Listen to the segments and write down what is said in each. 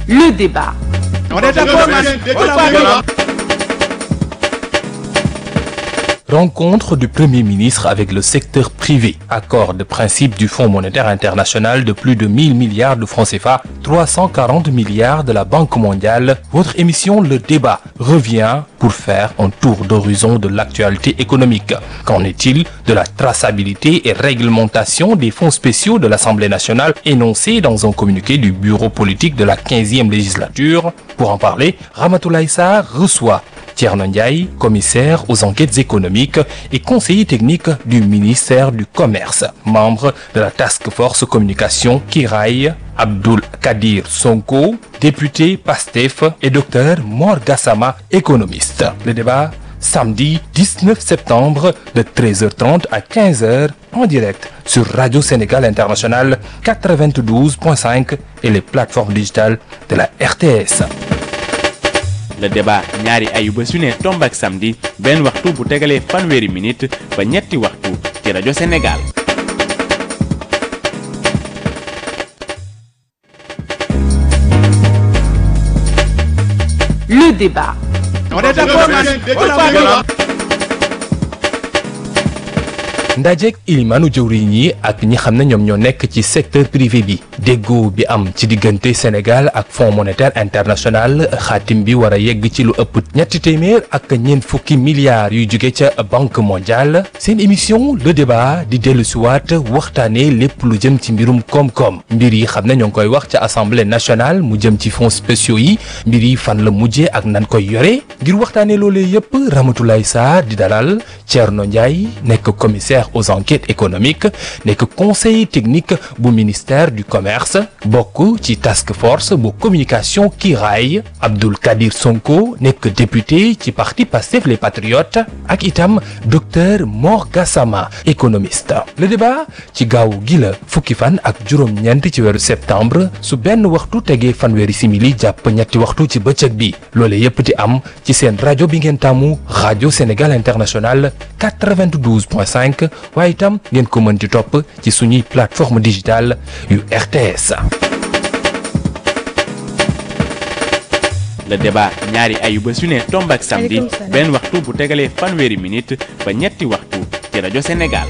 Le débat. On est d'accord, man. On est d'accord. Rencontre du Premier ministre avec le secteur privé. Accord de principe du Fonds monétaire international de plus de 1000 milliards de francs CFA, 340 milliards de la Banque mondiale. Votre émission Le Débat revient pour faire un tour d'horizon de l'actualité économique. Qu'en est-il de la traçabilité et réglementation des fonds spéciaux de l'Assemblée nationale énoncés dans un communiqué du bureau politique de la 15e législature Pour en parler, Ramatoulaye Sarr reçoit Thierno Ndiaye, commissaire aux enquêtes économiques et conseiller technique du ministère du Commerce, membre de la Task Force Communication Kiraï, Abdul Kadir Sonko, député PASTEF et docteur Mor Gassama, économiste. Le débat samedi 19 septembre de 13h30 à 15h en direct sur Radio Sénégal International 92.5 et les plateformes digitales de la RTS. le débat ñaari ayuba su ne tomb ak samedi benn waxtu bu tegalee fanweeri minute ba ñetti waxtu ci rajo Sénégal. Le débat. On est d'accord, man. On est d'accord. ndajeek ilimaanu jëwriñ yi ak ñi xam ne ñoom ñoo nekk ci secteur privé bi déggoo bi am ci diggante Sénégal ak Fonds monétaire international xaatim bi war a yegg ci lu ëpp ñetti téeméer ak ñeent fukki milliards yuy jóge ca banque mondiale seen émission le débat di dellu siwaat waxtaanee lépp lu jëm ci mbirum koom-koom mbir yi xam ne ñoo ngi koy wax ca assemblée nationale mu jëm ci fonds spéciaux yi mbir yi fan la mujjee ak nan koy yore ngir waxtaanee loolee yëpp Ramatoulaye Sarr di dalal Thierno Ndiaye nekk commissaire aux enquêtes économiques nekk conseiller technique bu ministère du commerce bokk ci task force bu communication kiiraay Abdoul Kadir Sonko nekk député ci parti Pastef les patriotes ak itam docteur Mor Gassama économiste le débat ci gaaw gi la fukki fan ak juróom-ñeent ci weeru septembre su benn waxtu tegee fanweeri simili jàpp ñetti waxtu ci bëccëg bi loole yépp di am ci seen rajo bi ngeen tàmmu rajo Sénégal International 92.5 waaye itam ngeen ko mën di topp ci suñuy plateforme digitale yu RTS. le débat ñaari ayuba su ne tomb ak samedi Maaleykum salaam. benn waxtu bu tegalee fanweeri minute ba ñetti waxtu ci rajo Sénégal.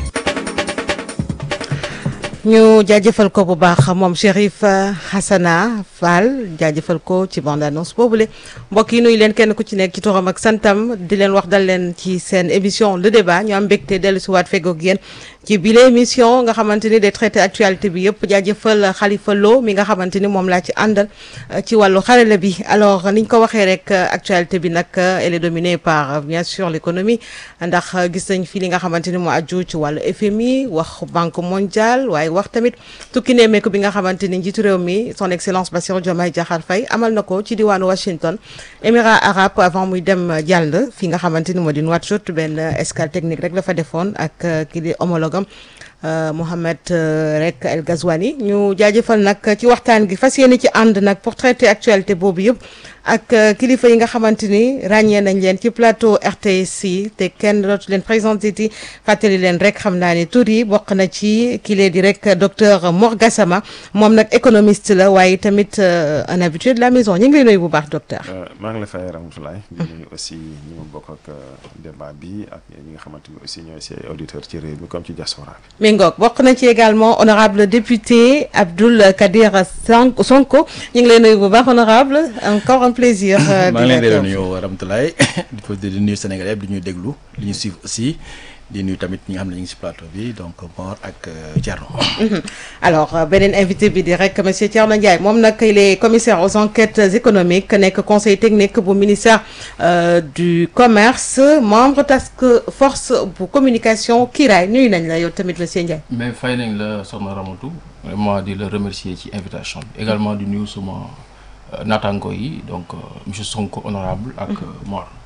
ñu jaajëfal ko bu baax moom Chérif euh, Hassana Fall jaajëfal ko ci bande annonce boobule mbokk yi nuyu leen kenn ku ci nekk ci turam ak santam di leen wax dal leen ci seen émission le débat ñu am mbégte dellu si waat feggoog yéen ci bile émission nga xamante ni day traité actualité bi yëpp jaajëfal Khalifa Lo mi nga xamante ni moom laa ci àndal euh, ci wàllu xarala bi alors niñ ko waxee rek euh, actualité bi nag euh, elle est dominée par euh, bien sûr l'économie ndax euh, gis nañ fi li nga xamante ni moo aju ci wàllu FMI wax banque mondiale waaye wax tamit tukki nemmeeku bi nga xamante ni njiitu réew mi son excellence Bassirou Diomaye Diakhar Faye amal na ko ci diwaanu Washington Émirats arabes avant muy dem euh, jàll fi nga xamante ni moo di Nouakchott benn euh, escale technique rek la fa defoon ak euh, kii di homologam euh, Mohamed euh, rek El Ghazouani ñu jaajëfal nag ci waxtaan gi fas yéene ci ànd nag pour traiter actualité boobu yëpp ak euh, kilifa yi nga xamante ni ràññee nañ leen ci plateau RTS yi te kenn dootu leen présenté ti fàttali leen rek xam naa ne tur yi bokk na ci kile di rek docteur Mor Gassama moom nag économiste la waaye tamit euh, un habitué de la maison ñu ngi lay nuyu bu baax docteur. maa ngi la fay Ramatoulaye di nuyu aussi ñi ma bokk ak débat bi ak ñi nga xamante ni aussi ñooy si auditeurs ci réew mi comme ci diaspora bi. mi ngoog bokk na ci également honorable député Abdoul Kadir Son- Sonko ñu ngi lay nuyu bu baax honorable encore un plaisir. euh, maa ngi leen di di nuyu Ramatoulaye di ko di nuyu Sénégalais yëpp di ñuy déglu di ñu suivre aussi di nuyu tamit ñi nga xam ne ñu ngi si plateau bi donc Mor ak euh, Thierno. alors euh, beneen invité bi di rek monsieur Thierno Ndiaye moom nag il est commissaire aux enquêtes économiques nekk conseil technique bu ministère euh, du commerce membre task force bu communication kiiraay nuyu nañ la yow tamit monsieur Ndiaye. mais fay nañ la soxna Ramatou vraiment di la remercier ci invitation bi également di nuyu suma naataango yi donc euh, monsieur Sonko honorable ak euh, Mor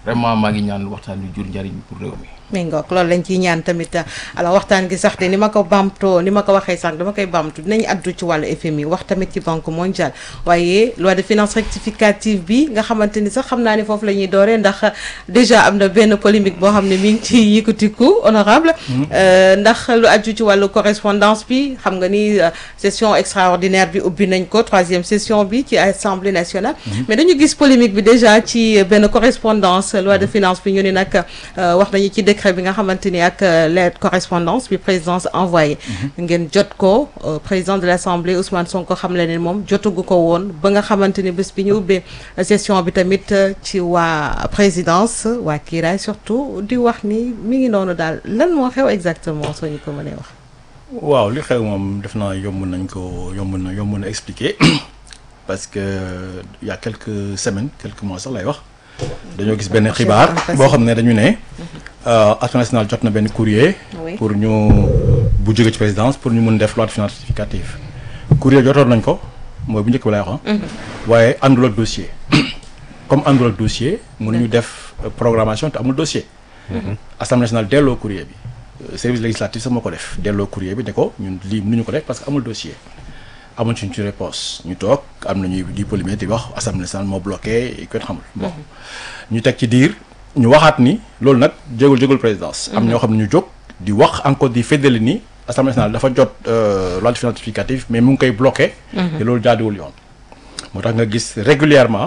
vraiment maa ngi ñaan waxtaan wi jur njariñ pour réew mi. mi ngoog loolu lañ ciy ñaan tamit alors waxtaan gi sax de ni ma ko bamtoo ni ma ko waxee sax dama koy bamtu dinañ addu ci wàllu FMI wax tamit ci banque mondiale waaye loi de finances rectificative bi nga xamante ni sax xam naa ni foofu la ñuy dooree ndax déjà am na benn polémique boo xam ne mi ngi ci yëkkatiku honorable ndax lu aju ci wàllu correspondance bi xam nga ni session extraordinaire bi ubbi nañ ko troisième session bi ci assemblée nationale mais dañu gis polémique bi déjà ci benn correspondance loi de finance bi ñu ni nag wax nañu ci décret bi nga xamante ni ak lettre correspondance bi présidence envoyé ngeen jot ko président de l'assemblée Ousmane Sonko xam le ne moom jotagu ko woon ba nga xamante ni bés bi ñu ubbee session bi tamit ci waa présidence waa kiiraay surtout di wax ni mi ngi noonu daal lan moo xew exactement soo ñu ko mënee wax waaw li xew moom def naa yomb nañ ko yomb na yomb na expliquer parce que il y a quelques semaines quelques mois sax lay wax dañoo gis benn xibaar boo xam ne dañu ne Assemblée nationale jot na benn courrier pour ñu bu jóge ci présidence pour ñu mun def loi de finances rectificative courrier jotoon nañ ko mooy bu njëkk bi lay wax waaye àndul ak dossier comme àndul ak dossier mënuñu def programmation te amul dossier Assemblée nationale delloo courrier bi service législatif sax moo ko def delloo courrier bi ne ko ñun lii mënuñu ko def parce que amul dossier amuñ suñ ci réponse ñu toog am na ñuy di polémique di wax assemblée nationale moo bloqué kenn xamul bon ñu teg ci diir ñu waxaat ni loolu nag jégul jégul présidence am ñoo xam ne ñu jóg di wax encore di feddali ni assemblée nationale dafa jot loi de finances rectificative mais mu ngi koy bloqué te loolu jaaduwul yoon moo tax nga gis régulièrement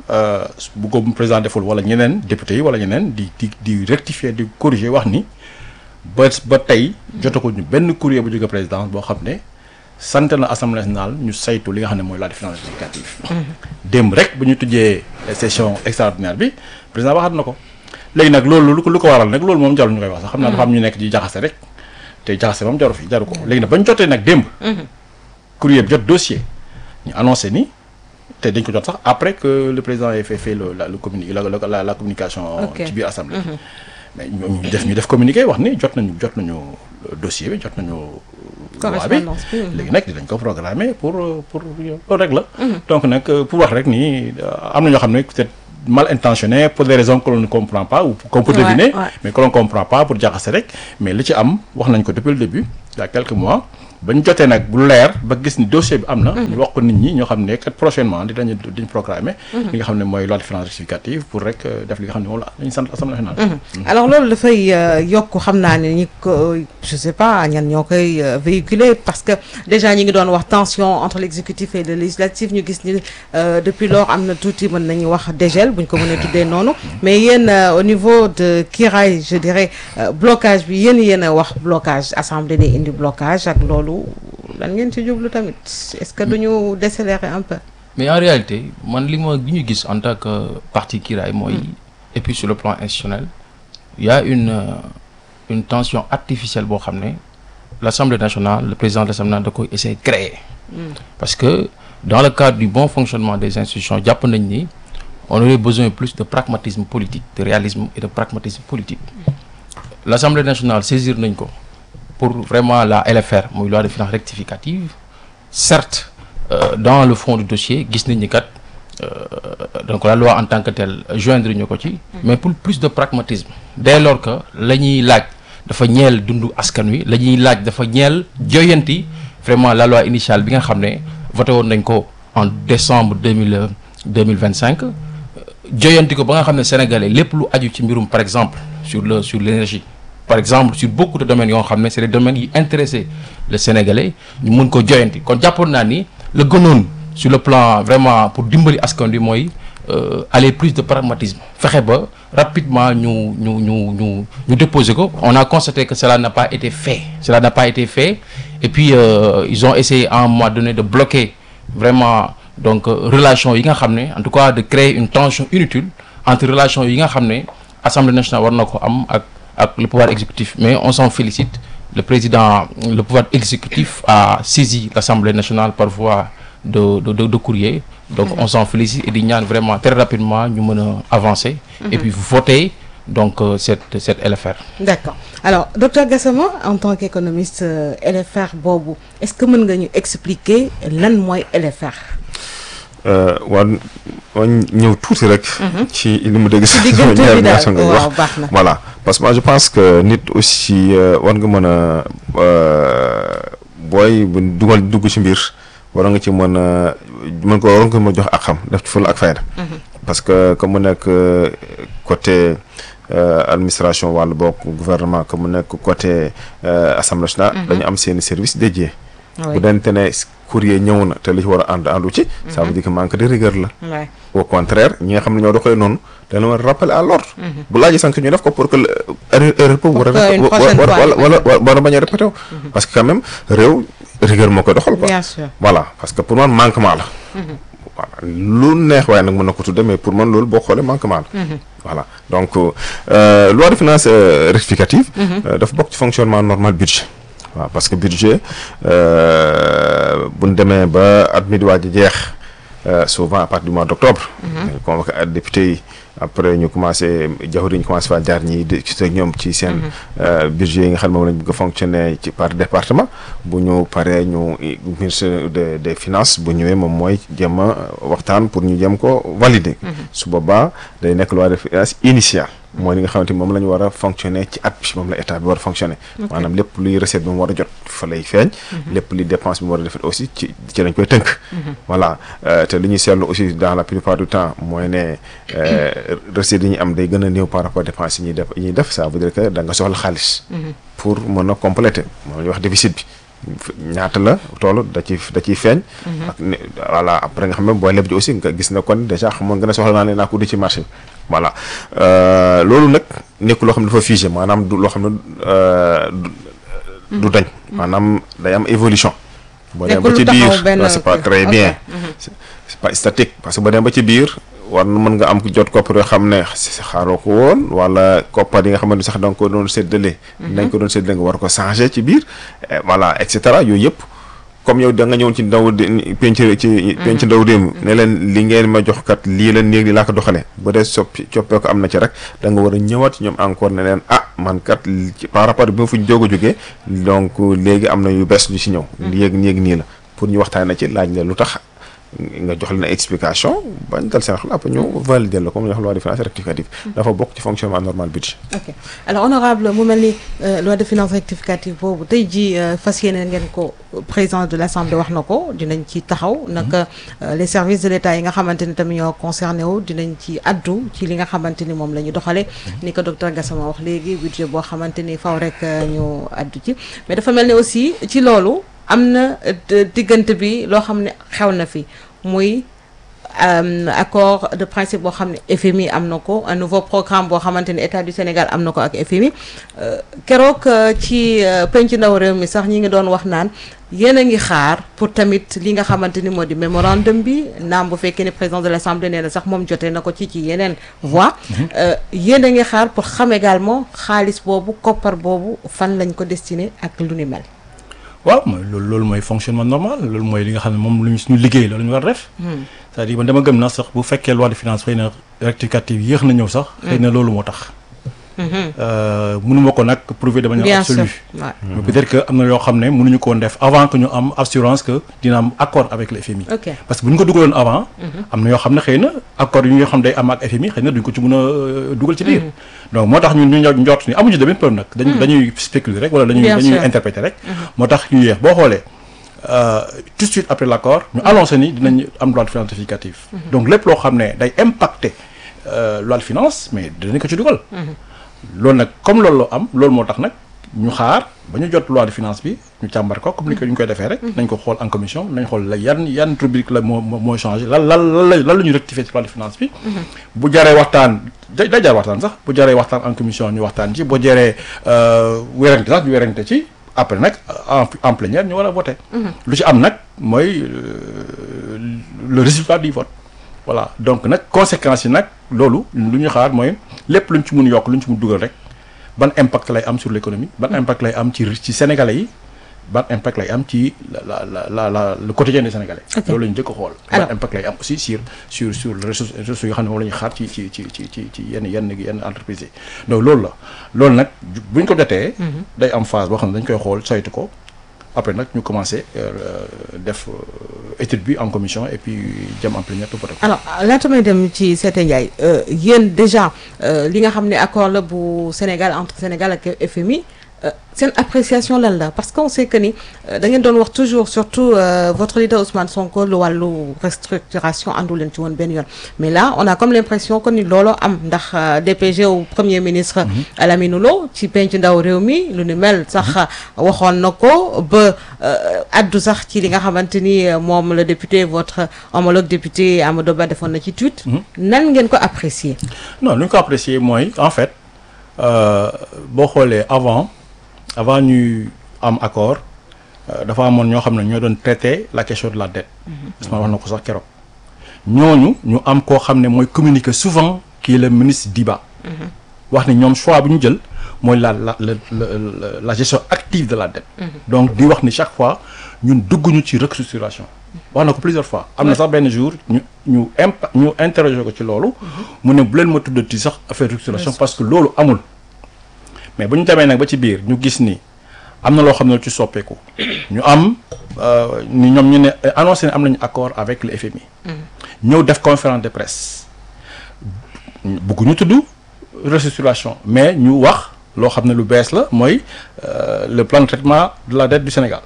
bu ko président deful wala ñeneen député yi wala ñeneen di di di rectifier di corriger wax ni ba ba tey jotaguñ ñu benn courrier bu jóge présidence boo xam ne sant na assemblée nationale ñu saytu li nga xam ne mooy loi de finances rectificative démb rek bu ñu tujjee session extraordinaire bi président waxaat na ko léegi nag loolu lu ko lu ko waral nag loolu moom jarul ñu koy wax sax xam naa dafa am ñu nekk di jaxase rek te jaxase moom jaru fi jaru ko léegi nag ba ñu jotee nag démb courrier bi jot dossier ñu annoncé ni te dañ ko jot sax après que le président ait fait fait le la le communi la la la communication ci biir assemblée mais ñu def ñu def communiqué wax ni jot nañu jot nañu dossier bi jot nañu loi bi léegi nag dinañ ko programmer pour pour loolu rek la donc nag pour wax rek ni am na ñoo xam ne peut-être mal intentionné pour des raisons que l'on ne comprend pas ou qu'on peut deviner mais que l'on comprend pas pour jaxase rek mais li ci am wax nañ ko depuis le début il y a quelques mois ba ñu jotee nag bu leer ba gis ni dossier bi am na. ñu wax ko nit ñi ñoo xam ne kat prochainement dinañu diñ programmer. li nga xam ne mooy loi de finances rectificative pour rek def li nga xam ne moom la ñu sant assemblée nationale. alors loolu dafay yokk xam naa ne ñi ko je sais pas ñan ñoo koy véhiculer parce que déjà ñi ngi doon wax tension entre l'exécutif et le législatif ñu gis ni depuis lors am na tuuti mën nañu wax dégel bu ñu ko mënee tuddee noonu mais yéen au niveau de Kiraay je dirais blocage bi yéen yéen a wax blocage assemblée day indi blocage ak loolu. lan ngeen ci jublu tamit est-ce que duñu décélérer un peu. mais en réalité man li ma gi ñu gis en tant que parti Kiraay mooy. et puis sur le plan institutionnel il y a une une tension artificielle boo xam ne l'Assemblée nationale le président de l'Assemblée nationale da koy essayer créer. parce que dans le cadre du bon fonctionnement des institutions jàpp nañ ni on aurait besoin plus de pragmatisme politique de réalisme et de pragmatisme politique. l'Assemblée nationale saisir nañ ko. pour vraiment la LFR muy loi de finances rectificative certes euh, dans le fond du dossier gis nañ ni kat donc la loi en tant que telle joindre ñu ko ci mais pour plus de pragmatisme dès lors que la ñuy laaj dafa ñeel dundu askan wi la ñuy laaj dafa ñeel joyanti vraiment la loi initiale bi nga xam ne voté woon nañ ko en décembre deux mille deux mille vingt cinq joyanti ko ba nga xam ne sénégalais lépp lu aju ci mbirum par exemple sur le sur l'énergie par exemple sur beaucoup de domaines yoo xam ne c'est des domaines yi intéressé le sénégalais ñu mun ko joyanti kon jàppoon naa ni la gënoon sur le plan vraiment pour dimbali askan wi mooy aller plus de pragmatisme fexe ba rapidement ñu ñu ñu ñu ñu déposer ko on a constaté que cela n'a pas été fait cela n'a pas été fait et puis euh, ils ont essayé à un moment donné de bloquer vraiment donc relation yi nga xam ne en tout cas de créer une tension inutile entre relation yi nga xam ne Assemblée nationale war na ko am ak ak le pouvoir exécutif mais on s'en félicite le président le pouvoir exécutif a saisi l'Assemblée nationale par voie de de de, de courrier donc on s'en félicite et di ñaan vraiment très rapidement ñu mën a avancer et puis voter donc euh, cette cette LFR d'accord alors docteur Gassama en tant qu'économiste euh, LFR boobu est-ce que mën nga ñu expliquer lan mooy LFR war war ñëw tuuti rek. ci li mu dégg. ci diggante bi daal nga wax waaw baax na. voilà parce que moi je pense que nit aussi war nga mën a booy bu dugal dugg ci mbir war nga ci mën a mën ko war nga ko mën a jox ak xam def ci fulla ak fayda. parce que comme mu nekk côté administration wàllu bokk gouvernement comme mu nekk côté assemblée nationale. dañu am seeni service dédié. bu dente ne courrier ñëw na te li ci war a ànd àndu ci. ça veut dire que manque de rigueur la. au contraire ñi nga xam ne ñoo doxee noonu dañu war a rappeler à l'ordre bu laajee sanction ñu def ko pour que erreur erreur boobu war a wala wala wala bañ a répété wu parce que quand même réew rigueur moo koy doxal quoi bien sûr voilà parce que pour man manquement la voilà lu neex waaye nag mën na ko tudde mais pour man loolu boo xoolee manquement la voilà donc loi de finances rectificative dafa bokk ci fonctionnement normal budget waaw parce que budget buñ demee ba at mi di waaj a jeex souvent à partir du mois d' octobre. dañu convoqué ak député yi après ñu commencé jawri ñu commencé faa jaar ñi di ci ñoom ci seen. budget yi nga xam ne moom lañ bëgg a fonctionner ci par département bu ñu paree ñu ministre de des finances bu ñëwee moom mooy jéem a waxtaan pour ñu jéem ko valider. su boobaa day nekk loi de finance initiale. mooy li nga xamante ni moom la ñu war a fonctionner ci at bi moom la état bi war a fonctionner. maanaam lépp luy recette bi mu war a jot fa lay feeñ. lépp luy dépense bi mu war a def aussi ci ci lañ koy tënk. voilà te li ñuy seetlu aussi dans la plupart du temps mooy ne recettes yi ñu am day gën a néew par rapport dépense yi ñuy def yi ñuy def ça veut dire que da nga soxla xaalis. pour mën a compléter moom la ñuy wax déficit bi. ñaata la toolu da ci da ciy feeñ. ak ne voilà après nga xam ne booy leb ji aussi nga gis na kon déjà xamoon nga ne soxla naa ne naa ko di ci marché bi voilà loolu nag nekk loo xam ne dafa figé maanaam du loo xam ne du dañ. maanaam day am évolution. boo dem ba ci biir c'est pas très bien. c'est pas statique parce que boo dem ba ci biir. war na mën nga am jot koppar yoo xam ne xaaroo ko woon wala koppar yi nga xamante sax da nga ko doon séddale. nañ ko doon séddale nga war ko changer ci biir. voilà et cetera yooyu yëpp comme yow da nga ñëwoon ci ndaw penc ci penc ndaw réew ne leen li ngeen ma jox kat lii la néeg li laa ko doxalee bu dee soppi coppee ko am na ci rek da nga war a ñëwaat ci ñoom encore ne leen ah man kat par rapport bi ma fu ñu jóg a jógee donc léegi am na yu bees yu ci ñëw. yéeg néeg nii la pour ñu waxtaanee ci laaj la lu tax. nga jox leen explication bañ dal seen xel après ñu valider la comme ñu wax loi de finances rectificative dafa bokk ci fonctionnement normal budget ok alors honorable mu mel ni loi de finances rectificative boobu tey jii fas yéene ngeen ko président de l' assemblée wax na ko dinañ ci taxaw naka les services de l' état yi nga xamante ni tamit ñoo concerné wu dinañ ci addu ci li nga xamante ni moom la ñu doxalee ni ko docteur Gassama wax léegi budget boo xamante ni faw rek ñu addu ci mais dafa mel ni aussi ci loolu am na diggante bi loo xam ne xew na fi muy accord de principe boo xam ne FMI am na ko un nouveau programme boo xamante ne état du Sénégal am na ko ak FMI keroog ci penc ndaw réew mi sax ñi ngi doon wax naan yéen a ngi xaar pour tamit li nga xamante ni moo di mémorandum bi naam bu fekkee ne président de l'Assemblée nee na sax moom jotee na ko ci ci yeneen voie yéen a ngi xaar pour xam également xaalis boobu koppar boobu fan lañ ko destiné ak lu ni mel waaw mooy loolu loolu mooy fonctionnement normal loolu mooy li nga xam ne moom lu ñu suñu liggéey loolu ñu war a def c'est-à-dire man dama gëm na sax bu fekkee loi de finance xëy na rectificative yéex na ñëw sax xëy na loolu moo tax mënuma ko nag prouver de manière absolue mais peut-être que am na yoo xam ne mënuñu ko woon def avant que ñu am assurance que dina am accord avec le FMI parce que bu ñu ko dugaloon avant am na yoo xam ne xëy na accord yu nga xam day am ak FMI xëy na duñ ko ci mën a dugal ci biir donc moo tax ñun ñu njort ni amuñu demee peur nag dañ dañuy spéculer rek wala dañuy dañuy interpréter rek moo tax ñu yéex boo xoolee tout de suite après l'accord ñu annoncé ni dinañ am loi de finances rectificative donc lépp loo xam ne day impacter loi de finance mais dinañ ko ci dugal loolu nag comme loolu la am loolu moo tax nag ñu xaar ba ñu jot loi de finance bi ñu càmbar ko comme ni ko ñu koy defee rek nañ ko xool en commission nañ xool la yan yan rubrique la moo mooy changé lan lan lan la lan la ñu rectifier ci loi de finance bi bu jaree waxtaan day day jar waxtaan sax bu jaree waxtaan en commission ñu waxtaan ci boo jaree wérante sax ñu wérante ci après nag en en plénière ñu war a voter lu ci am nag mooy le résultat du vote voilà donc nag conséquences yi nag loolu lu ñu xaar mooy lépp lu ñu ci mun yokk lu ñu ci mun dugal rek ban impact lay am sur l'économie ban impact lay am ci ci sénégalais yi ban impact lay am ci la la la la le quotidien des sénégalais. loolu la ñu jëkk a xool. ban impact lay am aussi sur sur sur les ressources ressources yoo xam ne moom la ñuy xaar ci ci ci ci ci ci yenn yenn yenn entreprises yi donc loolu la loolu nag bu ñu ko jotee. day am phase boo xam ne dañ koy xool saytu ko. après nag ñu commencé euh, def euh, étude bi en commission et puis jëm en plénière tout alors laata may dem ci Sete Ndiaye euh, yéen déjà euh, li nga xam ne accord la bu Sénégal entre Sénégal ak FMI euh, seen appréciation lan la parce qu'on sait que ni euh, da ngeen doon wax toujours surtout euh, votre leader Ousmane Sonko lu wàllu restructuration àndu leen ci woon benn yoon mais là on a comme l'impression que ni looloo am ndax euh, DPG au premier ministre Lamine Lo ci penc ndaw réew mi lu ni mel sax waxoon na ko ba euh, addu sax ci li nga xamante ni euh, moom le député votre homologue député Amadou Ba defoon na ci tweet nan ngeen ko apprécier non lu ñu ko apprécier mooy en fait euh, boo xoolee avant avant ñuy am accord euh, dafa amoon ñoo xam ne ñoo doon traiter la question de la dette. Ousmane wax na ko sax keroog. ñooñu ñu am koo xam ne mooy communiquer souvent qui est le ministre Diba. wax ne ñoom choix bu ñu jël mooy la la la la la gestion active de la dette. donc di wax ni chaque fois ñun dugguñu ci restructuration. wax na ko plusieurs fois am na sax benn jour ñu ñu imp ñu interroger ko ci loolu. mu ne bu leen ma tuddati sax affaire restructuration parce que loolu amul. mais bu ñu demee nag ba ci biir ñu gis ni am na loo xam ne lu ci soppeeku. ñu am euh, ni ñoom ñu ne annoncé ne am nañu accord avec le FMI. ñëw def conférence de presse. bëgguñu tudd restructuration mais ñu wax loo xam ne lu bees la mooy euh, le plan de traitement de la dette du Sénégal.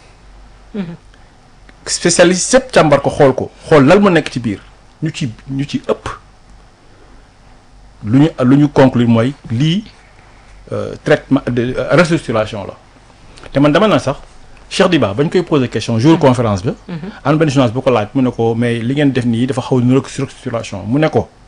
spécialiste yëpp càmbar ko xool ko xool lan mu nekk ci biir ñu ci ñu ci ëpp lu ñu lu ñu conclure mooy lii euh, traitement de euh, restructuration la te man dama na sax Cheikh Diba bañ koy poser question jour conférence bi. am benn journaliste bu ko laaj mu ne ko mais li ngeen def nii dafa xaw a niróo restructuration mu ne ko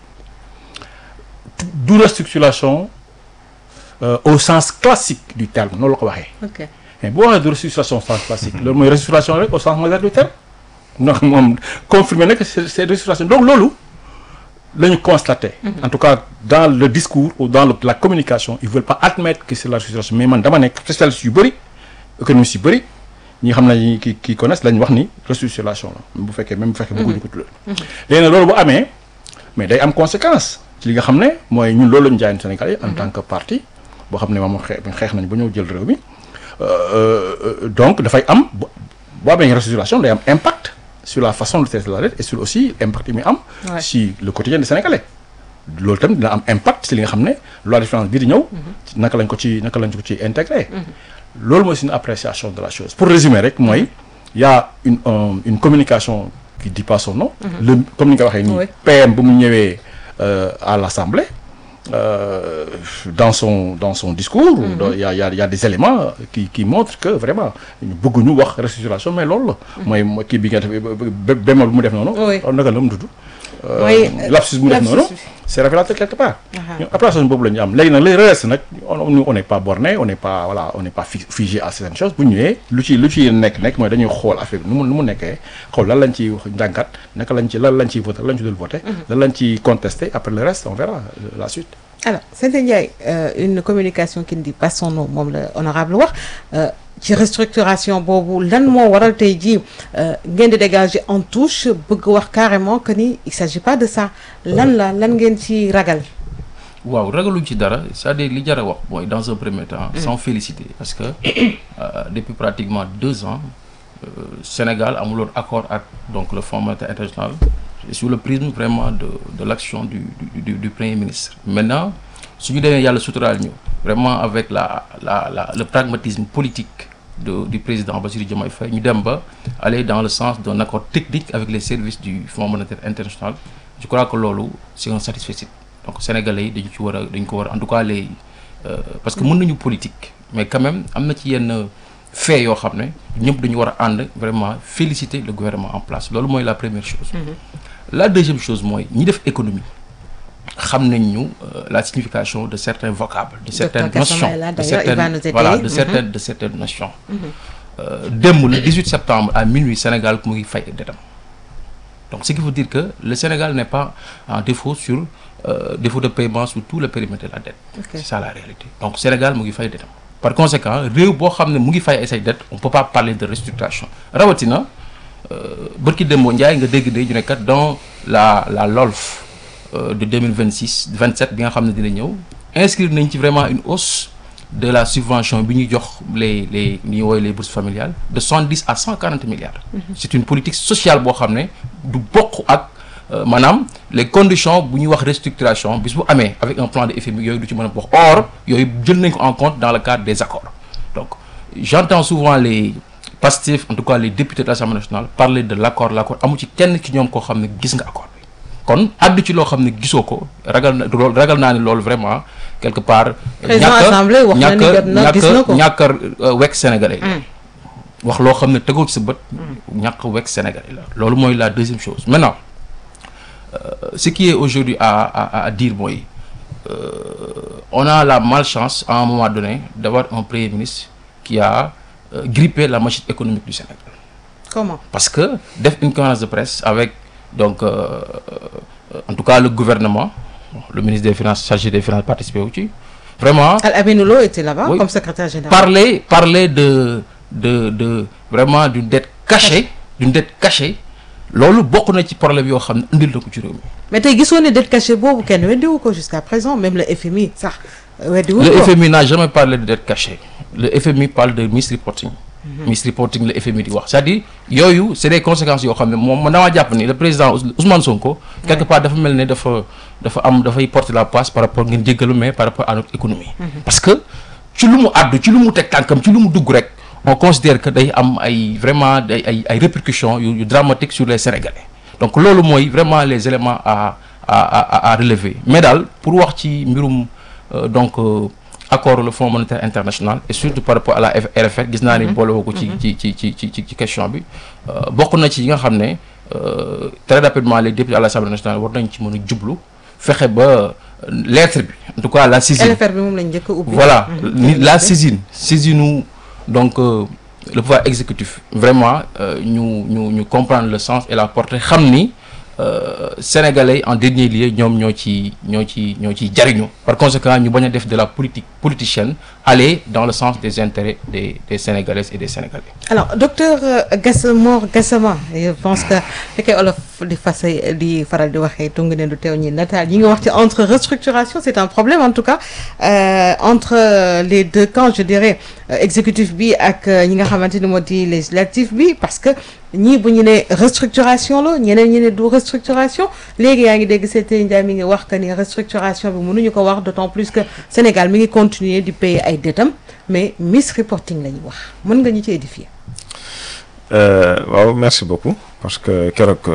du restructuration euh, au sens classique du terme noonu la ko waxee. ok mais boo waxee de restructuration au sens classique loolu mooy restructuration rek au sens moderne du terme donc moom confirmé na que c'est c'est restructuration donc loolu la ñu constaté. en tout cas dans le discours ou dans le, la communication ils veulent pas admettre que c'est la restructuration mais man dama nekk spécialiste yu bëri économistes yu bëri ñi xam ne ki ki connaissent lañ wax ni restructuration la bu fekkee même bu fekkee bëgguñu ko tuddee. léegi nag loolu bu amee mais day am conséquence ci li nga xam ne mooy ñun loolu la ñu jaayoon Sénégal yi en tant que parti boo xam ne moom xeex xeex nañ ba ñëw jël réew mi. Euh, donc dafay am bu boo amee restructuration day am impact sur la façon de traiter la dette et sur aussi impact yi muy am. Ouais. si le quotidien des Sénégalais. loolu tamit dina am impact si li nga xam ne loi de finance bii di ñëw. ci naka lañ ko ci naka lañ ko ci intégré. loolu mooy suñu appréciation de la chose pour résumer rek mooy y a une euh, une communication qui dit pas son nom. le comme ni nga waxee nii. Oui. PM bu mu ñëwee euh, à l'Assemblée. euh, dans son dans son discours. donc il y a il y a il y a des éléments qui qui montrent que vraiment ñu bëgguñu wax restructuration mais loolu la. mooy mooy kii bi nga def bé bémol bu mu def noonu. Oui. naka la mu tudd. Euh, Oui, lapsus bu mu def lapsus noonu. bi. c'est révélateur quelque part. Aha. ñun appréciation boobu la ñu am léegi nag les restes nag on on on n'est pas borné on n'est pas voilà on n'est pas fi- figé à certaines choses bu ñu ñëwee lu ci lu ci nekk nekk mooy dañuy xool affaire bi nu mu nu mu nekkee xool lan lañ ciy wax njàngat naka lañ ci lan lañ ciy voté lan lañ ci dul voté. lan lañ ciy contesté après le reste on verra euh, la suite. alors Sete Ndiaye euh, une communication qui ne dit pas son nom moom la honorable wax euh, ci restructuration boobu lan moo waral tey jii euh, ngeen di dégager en touche bëgg wax carrément que ni il s'agit pas de ça lan la lan ngeen ci ragal waaw ragaluñ ci dara c'est-à-dire li jar a wax mooy dans un premier temps sans féliciter parce que euh, depuis pratiquement deux ans euh, Sénégal amuloon accord ak donc le Fonds monétaire international et sous le prisme vraiment de de l'action du du, du du premier ministre maintenant suñu demee yàlla suturaal ñu vraiment avec la la la le pragmatisme politique de du président Bassirou Diomaye Faye ñu dem ba aller dans le sens d'un accord technique avec les services du Fonds monétaire international je crois que loolu c'est un satisfecit donc sénégalais yi dañu ci war a dañu ko war a en tout cas les euh, parce que mën nañu politique mais quand même am na ci yenn fait yoo xam ne ñëpp dañu war a ànd vraiment féliciter le gouvernement en place loolu mooy la première chose la deuxième chose mooy ñi def économie xam nañ ñu euh, la signification de certains vocables de certaines Gassama notions est là, de d'ailleurs, il va certaines nous aider. voilà de Mhm. certaines de certaines notions Euh, démb le 18 septembre à minuit Sénégal mu ngi fay detam donc ce qui veut dire que le Sénégal n'est pas en défaut sur euh, défaut de paiement sur tout le périmètre de la dette Ok. c'est ça la réalité donc Sénégal mu ngi fay detam par conséquent réew boo xam ne mu ngi fay ay say dette on peut pas parler de restructuration rawatina bërki démboo Ndiaye nga dégg de ñu ne kat dans la la LOLF euh, de 2026 27 bi nga xam ne dina ñëw inscrire nañ ci vraiment une hausse de la subvention bi ñuy jox les les li ñuy woowee les bourses familiales de soixante dix à cent quarante milliards. c'est une politique sociale boo xam ne du bokk ak maanaam les conditions bu ñuy wax restructuration bis bu amee avec un plan de FMI yooyu du ci mën a bokk or yooyu jël nañ ko en compte dans le cadre des accords donc j'entends souvent les Pastef en tout cas les députés de l'Assemblée nationale parler de l'accord l'accord amu ci kenn ci ñoom koo xam ne gis nga accord bi kon addu ci loo xam ne gisoo ko ragal na loolu ragal naa ne loolu vraiment quelque part. président assemblée wax na ni jot na gis na ko ñàkk a wekk sénégalais wax loo xam ne tegoo ci sa bët. ñàkk a wekk sénégalais la. loolu mooy la deuxième chose maintenant euh, ce qui est aujourd'hui à à à dire mooy euh, on a la malchance à un moment donné d'avoir un premier ministre qui a euh, grippé la machine économique du Sénégal. comment parce que def une conférence de presse avec donc euh, en tout cas le gouvernement le ministre des finances chargé des finances participé wu ci vraiment Al Aminou Lo était là-bas Oui. comme secrétaire général parler parler de de de vraiment d'une dette cachée d'une dette cachée loolu bokk na ci problème yoo xam ne indil na ko ci réew mi mais tey gisoo ne dette cachée boobu kenn weddiwu ko jusqu'à présent même le FMI sax weddiwu le ko FMI n'a jamais parlé de dette cachée le FMI parle de misreporting misreporting le FMI di wax c'est-à-dire yooyu c'est des conséquences yoo xam ne moom man damaa jàpp ni le président Ous- Ousmane Sonko quelque part dafa mel ne dafa dafa am dafay porter la passe par rapport ngeen jéggalu mais par rapport à notre économie parce que ci lu mu àddu ci lu mu teg tànkam ci lu mu dugg rek on considère que day am ay vraiment day ay ay répercussions yu yu dramatiques sur les Sénégalais donc loolu mooy vraiment les éléments à à à à relever mais daal pour wax ci mbirum euh, donc euh, accord le Fonds monétaire international et surtout par rapport à la F- RFR gis naa ni boole woo ko ci ci ci ci ci ci question bi euh, bokk na ci yi nga xam ne euh, très rapidement les députés à l'Assemblée nationale war nañ ci mën a jublu fexe ba euh, lettre bi en tout cas la saisine LFR bi moom lañ njëkk a ubbi voilà Mhm. ni la saisine saisine donc euh, le pouvoir exécutif vraiment euh, ñu ñu ñu comprendre le sens et la portée xam ni euh, sénégalais en dernier lieu ñoom ñoo ci ñoo ci ñoo ciy jariñu par conséquent ñu bañ a def de la politique politicienne aller dans le sens des intérêts des des sénégalaises et des sénégalais alors docteur euh, Gass Mor Gassama je pense que fekkee olof di fase di faral di waxee tungu ne du teew ñi nataal yi nga wax ci entre restructuration c'est un problème en tout cas euh, entre euh, les deux camps je dirais euh, exécutif bi ak euh, ñi nga xamante ni moo di législatif bi parce que ñii bu ñu ne restructuration la ñeneen ñi ne du restructuration léegi yaa ngi dégg Seydou Ndiaye mi ngi wax que ni restructuration bi mënuñu ko wax d'autant plus que Sénégal mi ngi continuer di payer ay dettes mais misreporting la ñuy wax mën nga ñu ci édifier Euh, waaw merci beaucoup parce que keroog